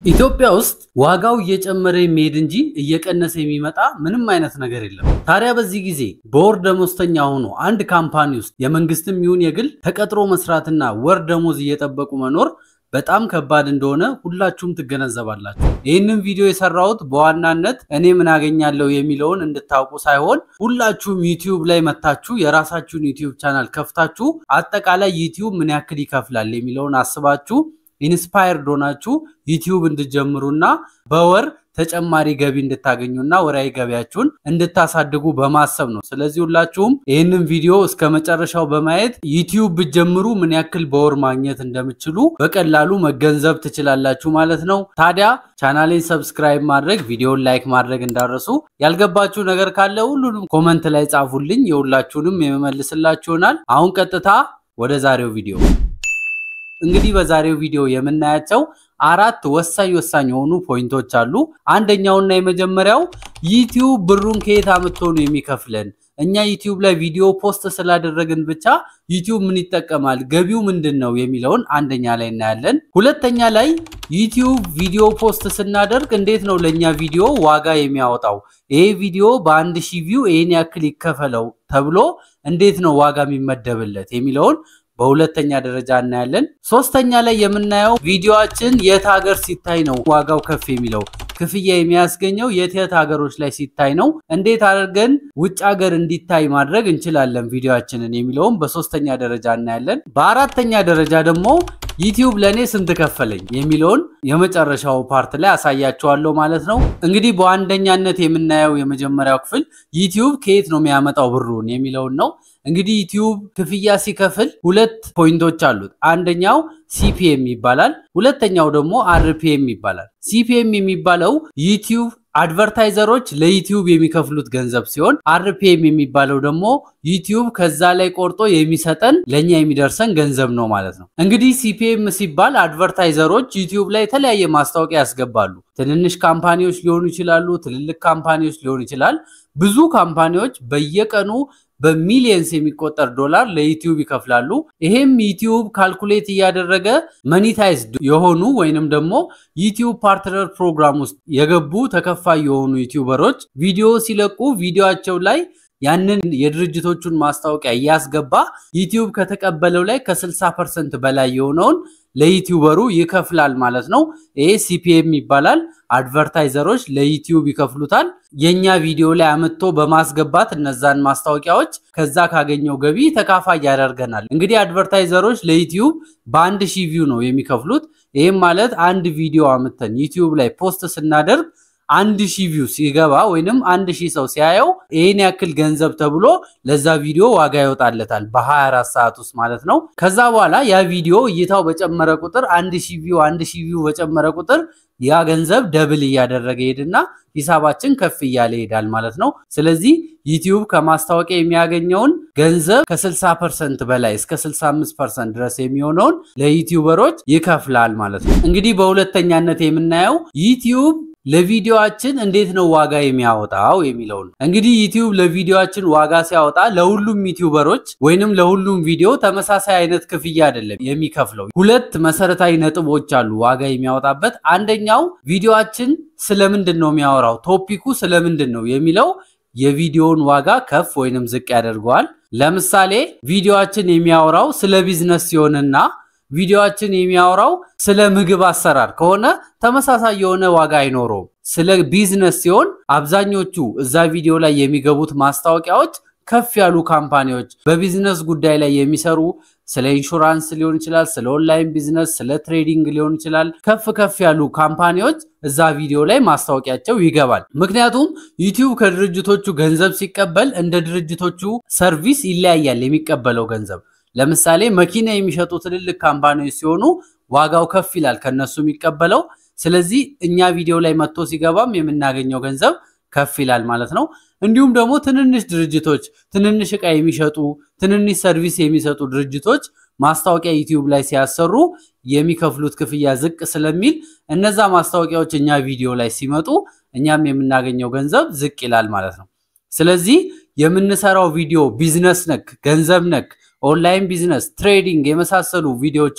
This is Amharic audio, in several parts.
ኢትዮጵያ ውስጥ ዋጋው እየጨመረ የሚሄድ እንጂ እየቀነሰ የሚመጣ ምንም አይነት ነገር የለም። ታዲያ በዚህ ጊዜ በወር ደሞዝተኛ ሆኖ አንድ ካምፓኒ ውስጥ የመንግስትም ይሁን የግል ተቀጥሮ መስራትና ወር ደሞዝ እየጠበቁ መኖር በጣም ከባድ እንደሆነ ሁላችሁም ትገነዘባላችሁ። ይህንን ቪዲዮ የሰራሁት በዋናነት እኔ ምን አገኛለሁ የሚለውን እንድታውቁ ሳይሆን ሁላችሁም ዩቲዩብ ላይ መታችሁ የራሳችሁን ዩቲዩብ ቻናል ከፍታችሁ አጠቃላይ ዩቲዩብ ምን ያክል ይከፍላል የሚለውን አስባችሁ ኢንስፓየርድ ሆናችሁ ዩቲዩብ እንድጀምሩና በወር ተጨማሪ ገቢ እንድታገኙና ወራዊ ገቢያችሁን እንድታሳድጉ በማሰብ ነው። ስለዚህ ሁላችሁም ይህንን ቪዲዮ እስከ መጨረሻው በማየት ዩቲዩብ ብትጀምሩ ምን ያክል በወር ማግኘት እንደምችሉ በቀላሉ መገንዘብ ትችላላችሁ ማለት ነው። ታዲያ ቻናሌን ሰብስክራይብ ማድረግ፣ ቪዲዮን ላይክ ማድረግ እንዳረሱ። ያልገባችሁ ነገር ካለ ሁሉንም ኮመንት ላይ ጻፉልኝ፣ የሁላችሁንም የመመልስላችሁ ይሆናል። አሁን ቀጥታ ወደ ዛሬው ቪዲዮ እንግዲህ በዛሬው ቪዲዮ የምናያቸው አራት ወሳኝ ወሳኝ የሆኑ ፖይንቶች አሉ። አንደኛውና የመጀመሪያው ዩቲዩብ ብሩን ከየት አምጥቶ ነው የሚከፍለን? እኛ ዩቲዩብ ላይ ቪዲዮ ፖስት ስላደረግን ብቻ ዩቲዩብ ምን ይጠቀማል? ገቢው ምንድን ነው የሚለውን አንደኛ ላይ እናያለን። ሁለተኛ ላይ ዩቲዩብ ቪዲዮ ፖስት ስናደርግ እንዴት ነው ለእኛ ቪዲዮ ዋጋ የሚያወጣው? ይሄ ቪዲዮ በአንድ ሺህ ቪው ይህን ያክል ይከፈለው ተብሎ እንዴት ነው ዋጋ የሚመደብለት የሚለውን በሁለተኛ ደረጃ እናያለን። ሶስተኛ ላይ የምናየው ቪዲዮአችን የት ሀገር ሲታይ ነው ዋጋው ከፍ የሚለው ክፍያ የሚያስገኘው የት የት ሀገሮች ላይ ሲታይ ነው፣ እንዴት አድርገን ውጭ ሀገር እንዲታይ ማድረግ እንችላለን ቪዲዮአችንን የሚለውም በሶስተኛ ደረጃ እናያለን። በአራተኛ ደረጃ ደግሞ ዩቲዩብ ለእኔ ስንት ከፈለኝ የሚለውን የመጨረሻው ፓርት ላይ አሳያችኋለሁ ማለት ነው። እንግዲህ በአንደኛነት የምናየው የመጀመሪያው ክፍል ዩቲዩብ ከየት ነው የሚያመጣው ብሩን የሚለውን ነው። እንግዲህ ዩቲዩብ ክፍያ ሲከፍል ሁለት ፖይንቶች አሉት። አንደኛው ሲፒኤም ይባላል፣ ሁለተኛው ደግሞ አርፒኤም ይባላል። ሲፒኤም የሚባለው ዩቲዩብ አድቨርታይዘሮች ለዩቲዩብ የሚከፍሉት ገንዘብ ሲሆን አርፒኤም የሚባለው ደግሞ ዩቲዩብ ከዛ ላይ ቆርጦ የሚሰጠን ለእኛ የሚደርሰን ገንዘብ ነው ማለት ነው። እንግዲህ ሲፒኤም ሲባል አድቨርታይዘሮች ዩቲዩብ ላይ የተለያየ ማስታወቂያ ያስገባሉ። ትንንሽ ካምፓኒዎች ሊሆኑ ይችላሉ፣ ትልልቅ ካምፓኒዎች ሊሆኑ ይችላል። ብዙ ካምፓኒዎች በየቀኑ በሚሊየንስ የሚቆጠር ዶላር ለዩቲዩብ ይከፍላሉ። ይሄም ዩቲዩብ ካልኩሌት እያደረገ መኒታይዝድ የሆኑ ወይንም ደግሞ ዩቲዩብ ፓርትነር ፕሮግራም ውስጥ የገቡ ተከፋይ የሆኑ ዩቲዩበሮች ቪዲዮ ሲለቁ ቪዲዮቸው ላይ ያንን የድርጅቶቹን ማስታወቂያ እያስገባ ዩቲዩብ ከተቀበለው ላይ ከ60 ፐርሰንት በላይ የሆነውን ለዩቲዩበሩ ይከፍላል ማለት ነው። ይሄ ሲፒኤም ይባላል። አድቨርታይዘሮች ለዩቲዩብ ይከፍሉታል። የኛ ቪዲዮ ላይ አምጥቶ በማስገባት እነዛን ማስታወቂያዎች ከዛ ካገኘው ገቢ ተካፋይ ያደርገናል። እንግዲህ አድቨርታይዘሮች ለዩቲዩብ በአንድ ሺህ ቪው ነው የሚከፍሉት። ይህም ማለት አንድ ቪዲዮ አምጥተን ዩቲዩብ ላይ ፖስት ስናደርግ አንድ ሺህ ቪው ሲገባ ወይንም አንድ ሺህ ሰው ሲያየው ይህን ያክል ገንዘብ ተብሎ ለዛ ቪዲዮ ዋጋ ይወጣለታል በ24 ሰዓት ውስጥ ማለት ነው። ከዛ በኋላ ያ ቪዲዮ እይታው በጨመረ ቁጥር አንድ ሺህ ቪው አንድ ሺህ ቪው በጨመረ ቁጥር ያ ገንዘብ ደብል እያደረገ ሄድና ሂሳባችን ከፍ እያለ ይሄዳል ማለት ነው። ስለዚህ ዩቲዩብ ከማስታወቂያ የሚያገኘውን ገንዘብ ከ60 ፐርሰንት በላይ እስከ 65 ፐርሰንት ድረስ የሚሆነውን ለዩቲዩበሮች ይከፍላል ማለት ነው። እንግዲህ በሁለተኛነት የምናየው ዩቲዩብ ለቪዲዮአችን እንዴት ነው ዋጋ የሚያወጣው የሚለውን እንግዲህ ዩቲዩብ ለቪዲዮአችን ዋጋ ሲያወጣ ለሁሉም ዩቲዩበሮች ወይንም ለሁሉም ቪዲዮ ተመሳሳይ አይነት ክፍያ አይደለም የሚከፍለው። ሁለት መሰረታዊ ነጥቦች አሉ ዋጋ የሚያወጣበት። አንደኛው ቪዲዮአችን ስለምንድን ነው የሚያወራው፣ ቶፒኩ ስለምንድን ነው የሚለው የቪዲዮውን ዋጋ ከፍ ወይንም ዝቅ ያደርገዋል። ለምሳሌ ቪዲዮአችን የሚያወራው ስለ ቢዝነስ ሲሆንና ቪዲዮአችን የሚያወራው ስለ ምግብ አሰራር ከሆነ ተመሳሳይ የሆነ ዋጋ አይኖረውም። ስለ ቢዝነስ ሲሆን አብዛኞቹ እዛ ቪዲዮ ላይ የሚገቡት ማስታወቂያዎች ከፍ ያሉ ካምፓኒዎች በቢዝነስ ጉዳይ ላይ የሚሰሩ ስለ ኢንሹራንስ ሊሆን ይችላል፣ ስለ ኦንላይን ቢዝነስ፣ ስለ ትሬዲንግ ሊሆን ይችላል። ከፍ ከፍ ያሉ ካምፓኒዎች እዛ ቪዲዮ ላይ ማስታወቂያቸው ይገባል። ምክንያቱም ዩቲዩብ ከድርጅቶቹ ገንዘብ ሲቀበል እንደ ድርጅቶቹ ሰርቪስ ይለያያል የሚቀበለው ገንዘብ ለምሳሌ መኪና የሚሸጡ ትልልቅ ካምፓኒዎች ሲሆኑ ዋጋው ከፍ ይላል ከነሱ የሚቀበለው። ስለዚህ እኛ ቪዲዮ ላይ መጥቶ ሲገባም የምናገኘው ገንዘብ ከፍ ይላል ማለት ነው። እንዲሁም ደግሞ ትንንሽ ድርጅቶች ትንንሽ ዕቃ የሚሸጡ ትንንሽ ሰርቪስ የሚሰጡ ድርጅቶች ማስታወቂያ ዩቲዩብ ላይ ሲያሰሩ የሚከፍሉት ክፍያ ዝቅ ስለሚል እነዛ ማስታወቂያዎች እኛ ቪዲዮ ላይ ሲመጡ እኛም የምናገኘው ገንዘብ ዝቅ ይላል ማለት ነው። ስለዚህ የምንሰራው ቪዲዮ ቢዝነስ ነክ፣ ገንዘብ ነክ ኦንላይን ቢዝነስ፣ ትሬዲንግ የመሳሰሉ ቪዲዮዎችን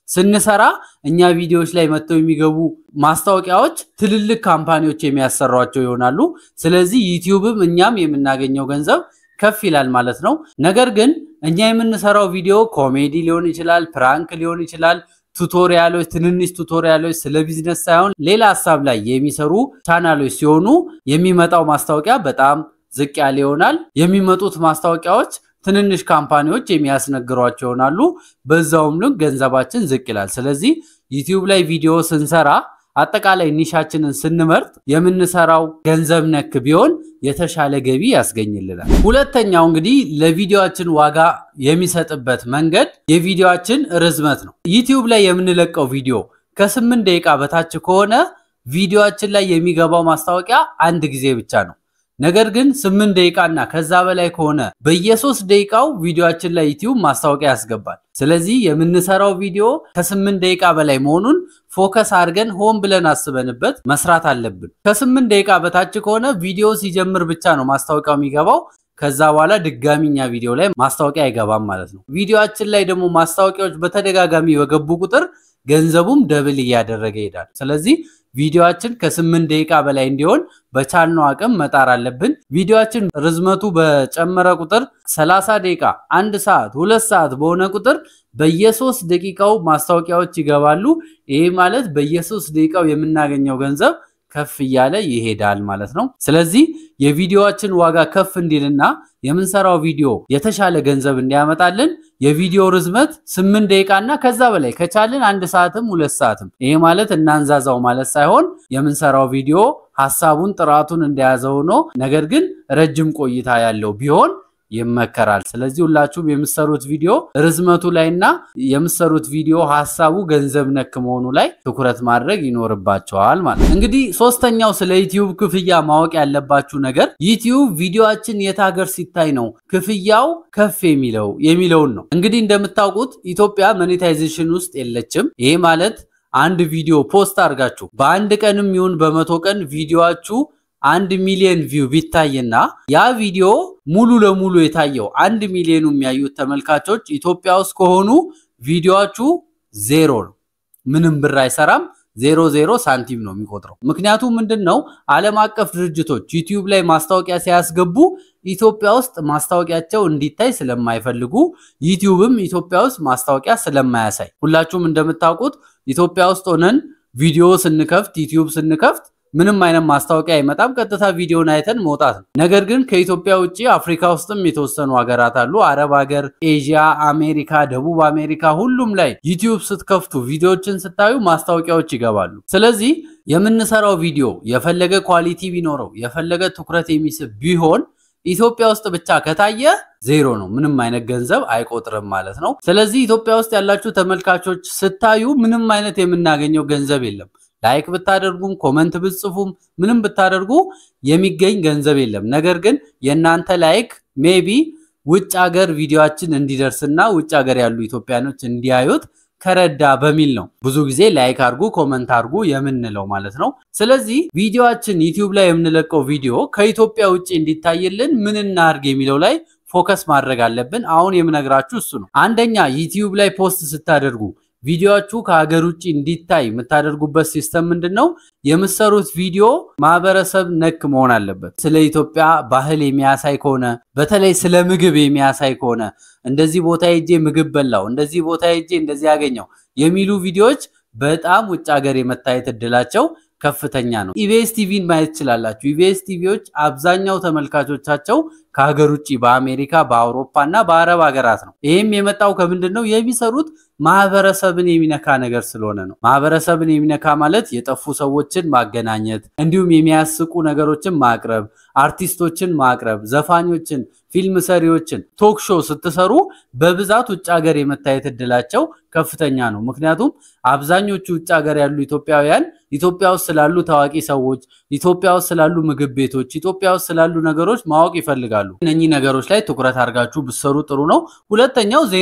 ስንሰራ እኛ ቪዲዮዎች ላይ መጥተው የሚገቡ ማስታወቂያዎች ትልልቅ ካምፓኒዎች የሚያሰሯቸው ይሆናሉ። ስለዚህ ዩቲዩብም እኛም የምናገኘው ገንዘብ ከፍ ይላል ማለት ነው። ነገር ግን እኛ የምንሰራው ቪዲዮ ኮሜዲ ሊሆን ይችላል፣ ፕራንክ ሊሆን ይችላል፣ ቱቶሪያሎች፣ ትንንሽ ቱቶሪያሎች ስለ ቢዝነስ ሳይሆን ሌላ ሀሳብ ላይ የሚሰሩ ቻናሎች ሲሆኑ የሚመጣው ማስታወቂያ በጣም ዝቅ ያለ ይሆናል። የሚመጡት ማስታወቂያዎች ትንንሽ ካምፓኒዎች የሚያስነግሯቸው ይሆናሉ። በዛውም ልክ ገንዘባችን ዝቅ ይላል። ስለዚህ ዩቲዩብ ላይ ቪዲዮ ስንሰራ አጠቃላይ ኒሻችንን ስንመርጥ የምንሰራው ገንዘብ ነክ ቢሆን የተሻለ ገቢ ያስገኝልናል። ሁለተኛው እንግዲህ ለቪዲዮችን ዋጋ የሚሰጥበት መንገድ የቪዲዮችን ርዝመት ነው። ዩቲዩብ ላይ የምንለቀው ቪዲዮ ከስምንት ደቂቃ በታች ከሆነ ቪዲዮችን ላይ የሚገባው ማስታወቂያ አንድ ጊዜ ብቻ ነው። ነገር ግን ስምንት ደቂቃ እና ከዛ በላይ ከሆነ በየሶስት ደቂቃው ቪዲዮችን ላይ ዩቲዩብ ማስታወቂያ ያስገባል። ስለዚህ የምንሰራው ቪዲዮ ከስምንት ደቂቃ በላይ መሆኑን ፎከስ አድርገን ሆን ብለን አስበንበት መስራት አለብን። ከስምንት ደቂቃ በታች ከሆነ ቪዲዮ ሲጀምር ብቻ ነው ማስታወቂያው የሚገባው። ከዛ በኋላ ድጋሚ እኛ ቪዲዮ ላይ ማስታወቂያ አይገባም ማለት ነው። ቪዲዮችን ላይ ደግሞ ማስታወቂያዎች በተደጋጋሚ በገቡ ቁጥር ገንዘቡም ደብል እያደረገ ይሄዳል። ስለዚህ ቪዲዮችን ከስምንት ደቂቃ በላይ እንዲሆን በቻልነው አቅም መጣር አለብን። ቪዲዮችን ርዝመቱ በጨመረ ቁጥር 30 ደቂቃ፣ አንድ ሰዓት፣ ሁለት ሰዓት በሆነ ቁጥር በየሶስት ደቂቃው ማስታወቂያዎች ይገባሉ። ይሄ ማለት በየሶስት ደቂቃው የምናገኘው ገንዘብ ከፍ እያለ ይሄዳል ማለት ነው። ስለዚህ የቪዲዮችን ዋጋ ከፍ እንዲልና የምንሰራው ቪዲዮ የተሻለ ገንዘብ እንዲያመጣልን የቪዲዮ ርዝመት ስምንት ደቂቃ እና ከዛ በላይ ከቻልን አንድ ሰዓትም ሁለት ሰዓትም። ይሄ ማለት እናንዛዛው ማለት ሳይሆን የምንሰራው ቪዲዮ ሀሳቡን ጥራቱን እንደያዘ ሆኖ ነገር ግን ረጅም ቆይታ ያለው ቢሆን ይመከራል። ስለዚህ ሁላችሁም የምሰሩት ቪዲዮ ርዝመቱ ላይ እና የምሰሩት ቪዲዮ ሀሳቡ ገንዘብ ነክ መሆኑ ላይ ትኩረት ማድረግ ይኖርባቸዋል ማለት ነው። እንግዲህ ሶስተኛው ስለ ዩቲዩብ ክፍያ ማወቅ ያለባችሁ ነገር ዩቲዩብ ቪዲዮችን የት ሀገር ሲታይ ነው ክፍያው ከፍ የሚለው የሚለውን ነው። እንግዲህ እንደምታውቁት ኢትዮጵያ ሞኔታይዜሽን ውስጥ የለችም። ይሄ ማለት አንድ ቪዲዮ ፖስት አድርጋችሁ በአንድ ቀንም ይሁን በመቶ ቀን ቪዲዮችሁ አንድ ሚሊዮን ቪው ቢታይና ያ ቪዲዮ ሙሉ ለሙሉ የታየው አንድ ሚሊዮኑ የሚያዩት ተመልካቾች ኢትዮጵያ ውስጥ ከሆኑ ቪዲዮችሁ ዜሮ ነው። ምንም ብር አይሰራም። ዜሮ ዜሮ ሳንቲም ነው የሚቆጥረው። ምክንያቱም ምንድን ነው ዓለም አቀፍ ድርጅቶች ዩቲዩብ ላይ ማስታወቂያ ሲያስገቡ ኢትዮጵያ ውስጥ ማስታወቂያቸው እንዲታይ ስለማይፈልጉ ዩቲዩብም ኢትዮጵያ ውስጥ ማስታወቂያ ስለማያሳይ ሁላችሁም እንደምታውቁት ኢትዮጵያ ውስጥ ሆነን ቪዲዮ ስንከፍት ዩቲዩብ ስንከፍት ምንም አይነት ማስታወቂያ አይመጣም። ቀጥታ ቪዲዮን አይተን መውጣት ነው። ነገር ግን ከኢትዮጵያ ውጭ አፍሪካ ውስጥም የተወሰኑ ሀገራት አሉ። አረብ ሀገር፣ ኤዥያ፣ አሜሪካ፣ ደቡብ አሜሪካ ሁሉም ላይ ዩቲዩብ ስትከፍቱ ቪዲዮዎችን ስታዩ ማስታወቂያዎች ይገባሉ። ስለዚህ የምንሰራው ቪዲዮ የፈለገ ኳሊቲ ቢኖረው የፈለገ ትኩረት የሚስብ ቢሆን ኢትዮጵያ ውስጥ ብቻ ከታየ ዜሮ ነው። ምንም አይነት ገንዘብ አይቆጥርም ማለት ነው። ስለዚህ ኢትዮጵያ ውስጥ ያላችሁ ተመልካቾች ስታዩ ምንም አይነት የምናገኘው ገንዘብ የለም። ላይክ ብታደርጉም ኮመንት ብትጽፉም ምንም ብታደርጉ የሚገኝ ገንዘብ የለም። ነገር ግን የእናንተ ላይክ ሜቢ ውጭ ሀገር ቪዲዮችን እንዲደርስና ውጭ ሀገር ያሉ ኢትዮጵያኖች እንዲያዩት ከረዳ በሚል ነው ብዙ ጊዜ ላይክ አድርጉ ኮመንት አድርጉ የምንለው ማለት ነው። ስለዚህ ቪዲዮችን ዩቲዩብ ላይ የምንለቀው ቪዲዮ ከኢትዮጵያ ውጭ እንዲታይልን ምን እናድርግ የሚለው ላይ ፎከስ ማድረግ አለብን። አሁን የምነግራችሁ እሱ ነው። አንደኛ ዩቲዩብ ላይ ፖስት ስታደርጉ ቪዲዮችሁ ከሀገር ውጭ እንዲታይ የምታደርጉበት ሲስተም ምንድን ነው? የምሰሩት ቪዲዮ ማህበረሰብ ነክ መሆን አለበት። ስለ ኢትዮጵያ ባህል የሚያሳይ ከሆነ በተለይ ስለ ምግብ የሚያሳይ ከሆነ እንደዚህ ቦታ ሄጄ ምግብ በላው፣ እንደዚህ ቦታ ሄጄ እንደዚህ ያገኘው የሚሉ ቪዲዮዎች በጣም ውጭ ሀገር የመታየት እድላቸው ከፍተኛ ነው። ኢቢኤስ ቲቪን ማየት ትችላላችሁ። ኢቢኤስ ቲቪዎች አብዛኛው ተመልካቾቻቸው ከሀገር ውጭ በአሜሪካ፣ በአውሮፓ እና በአረብ ሀገራት ነው። ይህም የመጣው ከምንድን ነው? የሚሰሩት ማህበረሰብን የሚነካ ነገር ስለሆነ ነው። ማህበረሰብን የሚነካ ማለት የጠፉ ሰዎችን ማገናኘት፣ እንዲሁም የሚያስቁ ነገሮችን ማቅረብ፣ አርቲስቶችን ማቅረብ፣ ዘፋኞችን፣ ፊልም ሰሪዎችን ቶክ ሾው ስትሰሩ በብዛት ውጭ ሀገር የመታየት እድላቸው ከፍተኛ ነው። ምክንያቱም አብዛኞቹ ውጭ ሀገር ያሉ ኢትዮጵያውያን ኢትዮጵያ ውስጥ ስላሉ ታዋቂ ሰዎች፣ ኢትዮጵያ ውስጥ ስላሉ ምግብ ቤቶች፣ ኢትዮጵያ ውስጥ ስላሉ ነገሮች ማወቅ ይፈልጋሉ። እነኚህ ነገሮች ላይ ትኩረት አድርጋችሁ ብትሰሩ ጥሩ ነው። ሁለተኛው ዜና ነው።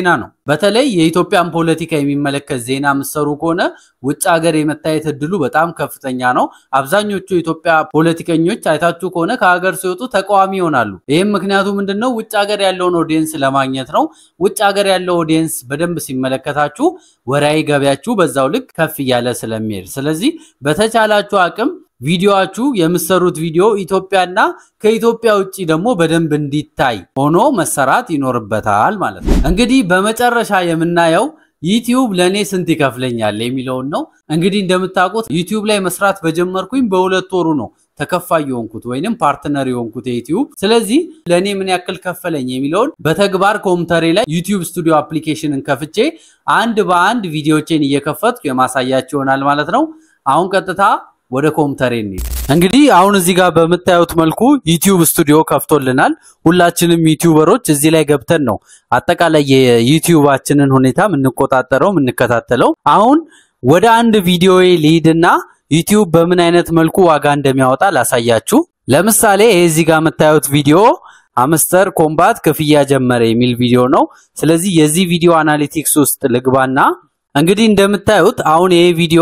በተለይ የኢትዮጵያን ፖለቲካ የሚመለከት ዜና የምትሰሩ ከሆነ ውጭ ሀገር የመታየት እድሉ በጣም ከፍተኛ ነው። አብዛኞቹ የኢትዮጵያ ፖለቲከኞች አይታችሁ ከሆነ ከሀገር ሲወጡ ተቃዋሚ ይሆናሉ። ይህም ምክንያቱ ምንድን ነው? ውጭ ሀገር ያለውን ኦዲየንስ ለማግኘት ነው። ውጭ ሀገር ያለው ኦዲየንስ በደንብ ሲመለከታችሁ ወራዊ ገቢያችሁ በዛው ልክ ከፍ እያለ ስለሚሄድ ስለዚህ በተቻላችሁ አቅም ቪዲዮችሁ የምሰሩት ቪዲዮ ኢትዮጵያና ከኢትዮጵያ ውጭ ደግሞ በደንብ እንዲታይ ሆኖ መሰራት ይኖርበታል ማለት ነው። እንግዲህ በመጨረሻ የምናየው ዩቲዩብ ለእኔ ስንት ይከፍለኛል የሚለውን ነው። እንግዲህ እንደምታውቁት ዩቲዩብ ላይ መስራት በጀመርኩኝ በሁለት ወሩ ነው ተከፋይ የሆንኩት ወይንም ፓርትነር የሆንኩት የዩቲዩብ። ስለዚህ ለእኔ ምን ያክል ከፈለኝ የሚለውን በተግባር ኮምፒውተሬ ላይ ዩቲዩብ ስቱዲዮ አፕሊኬሽንን ከፍቼ አንድ በአንድ ቪዲዮቼን እየከፈትኩ የማሳያቸው ይሆናል ማለት ነው። አሁን ቀጥታ ወደ ኮምፒውተሬ እንሂድ። እንግዲህ አሁን እዚህ ጋር በምታዩት መልኩ ዩቲዩብ ስቱዲዮ ከፍቶልናል። ሁላችንም ዩቲዩበሮች እዚህ ላይ ገብተን ነው አጠቃላይ የዩቲዩባችንን ሁኔታ የምንቆጣጠረው የምንከታተለው። አሁን ወደ አንድ ቪዲዮ ልሂድና ዩቲዩብ በምን አይነት መልኩ ዋጋ እንደሚያወጣ ላሳያችሁ። ለምሳሌ ይሄ እዚህ ጋር የምታዩት ቪዲዮ አምስተር ኮምባት ክፍያ ጀመረ የሚል ቪዲዮ ነው። ስለዚህ የዚህ ቪዲዮ አናሊቲክስ ውስጥ ልግባና እንግዲህ እንደምታዩት አሁን ይሄ ቪዲዮ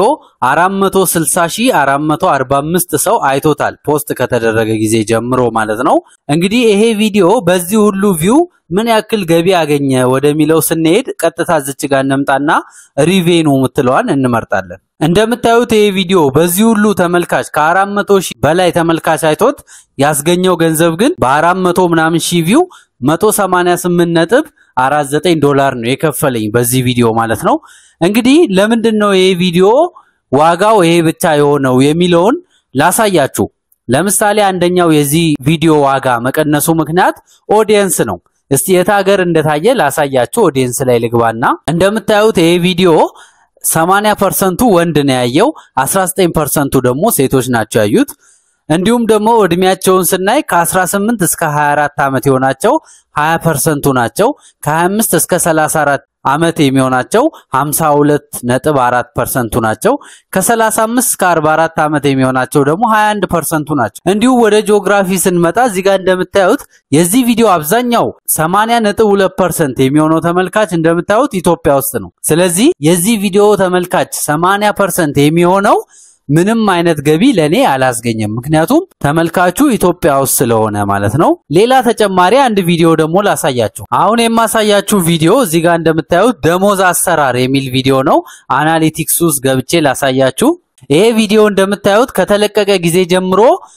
460445 ሰው አይቶታል ፖስት ከተደረገ ጊዜ ጀምሮ ማለት ነው። እንግዲህ ይሄ ቪዲዮ በዚህ ሁሉ ቪው ምን ያክል ገቢ አገኘ ወደሚለው ስንሄድ ቀጥታ ዝች ጋር እንምጣና ሪቬኑ የምትለዋን እንመርጣለን። እንደምታዩት ይሄ ቪዲዮ በዚህ ሁሉ ተመልካች ከ400 ሺህ በላይ ተመልካች አይቶት ያስገኘው ገንዘብ ግን በ400 ምናምን ሺህ ቪው 188 ነጥብ 49 ዶላር ነው የከፈለኝ በዚህ ቪዲዮ ማለት ነው። እንግዲህ ለምንድን ነው ይሄ ቪዲዮ ዋጋው ይሄ ብቻ የሆነው የሚለውን ላሳያችሁ። ለምሳሌ አንደኛው የዚህ ቪዲዮ ዋጋ መቀነሱ ምክንያት ኦዲየንስ ነው። እስቲ የት ሀገር እንደታየ ላሳያችሁ። ኦዲየንስ ላይ ልግባና እንደምታዩት ይሄ ቪዲዮ 80 ፐርሰንቱ ወንድ ነው ያየው፣ 19 ፐርሰንቱ ደግሞ ሴቶች ናቸው ያዩት። እንዲሁም ደግሞ እድሜያቸውን ስናይ ከ18 እስከ 24 ዓመት የሆናቸው 20 ፐርሰንቱ ናቸው። ከ25 እስከ 34 ዓመት የሚሆናቸው 52 ነጥብ 4 ፐርሰንቱ ናቸው። ከ35 እስከ 44 ዓመት የሚሆናቸው ደግሞ 21 ፐርሰንቱ ናቸው። እንዲሁም ወደ ጂኦግራፊ ስንመጣ እዚህ ጋር እንደምታዩት የዚህ ቪዲዮ አብዛኛው 80 ነጥብ 2 ፐርሰንት የሚሆነው ተመልካች እንደምታዩት ኢትዮጵያ ውስጥ ነው። ስለዚህ የዚህ ቪዲዮ ተመልካች 80 ፐርሰንት የሚሆነው ምንም አይነት ገቢ ለኔ አላስገኘም። ምክንያቱም ተመልካቹ ኢትዮጵያ ውስጥ ስለሆነ ማለት ነው። ሌላ ተጨማሪ አንድ ቪዲዮ ደግሞ ላሳያችሁ። አሁን የማሳያችሁ ቪዲዮ እዚህ ጋር እንደምታዩት ደሞዝ አሰራር የሚል ቪዲዮ ነው። አናሊቲክስ ውስጥ ገብቼ ላሳያችሁ። ይሄ ቪዲዮ እንደምታዩት ከተለቀቀ ጊዜ ጀምሮ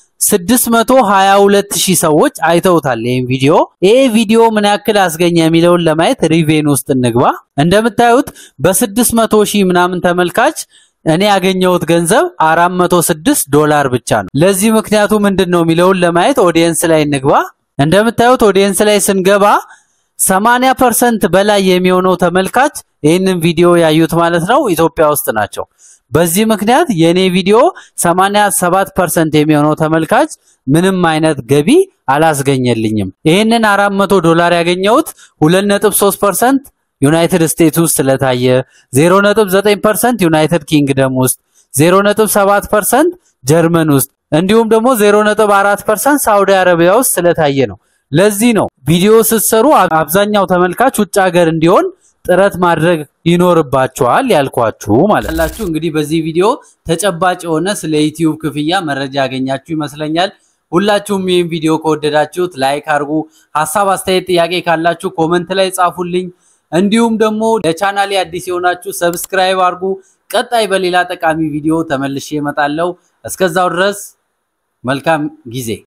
622 ሺህ ሰዎች አይተውታል ይህን ቪዲዮ። ይሄ ቪዲዮ ምን ያክል አስገኘ የሚለውን ለማየት ሪቬን ውስጥ እንግባ። እንደምታዩት በ600 ሺህ ምናምን ተመልካች እኔ ያገኘሁት ገንዘብ 406 ዶላር ብቻ ነው። ለዚህ ምክንያቱ ምንድን ነው የሚለውን ለማየት ኦዲየንስ ላይ እንግባ። እንደምታዩት ኦዲየንስ ላይ ስንገባ 80 ፐርሰንት በላይ የሚሆነው ተመልካች ይህንን ቪዲዮ ያዩት ማለት ነው ኢትዮጵያ ውስጥ ናቸው። በዚህ ምክንያት የእኔ ቪዲዮ 87 ፐርሰንት የሚሆነው ተመልካች ምንም አይነት ገቢ አላስገኘልኝም። ይህንን 400 ዶላር ያገኘሁት 2.3 ፐርሰንት ዩናይትድ ስቴትስ ውስጥ ስለታየ 0.9% ዩናይትድ ኪንግደም ውስጥ 0.7% ጀርመን ውስጥ እንዲሁም ደግሞ 0.4% ሳውዲ አረቢያ ውስጥ ስለታየ ነው። ለዚህ ነው ቪዲዮ ስትሰሩ አብዛኛው ተመልካች ውጭ ሀገር እንዲሆን ጥረት ማድረግ ይኖርባችኋል ያልኳችሁ ማለት ላችሁ። እንግዲህ በዚህ ቪዲዮ ተጨባጭ የሆነ ስለ ዩቲዩብ ክፍያ መረጃ ያገኛችሁ ይመስለኛል። ሁላችሁም ይህን ቪዲዮ ከወደዳችሁት ላይክ አድርጉ። ሀሳብ፣ አስተያየት፣ ጥያቄ ካላችሁ ኮመንት ላይ ጻፉልኝ። እንዲሁም ደግሞ ለቻናሌ አዲስ የሆናችሁ ሰብስክራይብ አድርጉ። ቀጣይ በሌላ ጠቃሚ ቪዲዮ ተመልሼ እመጣለሁ። እስከዛው ድረስ መልካም ጊዜ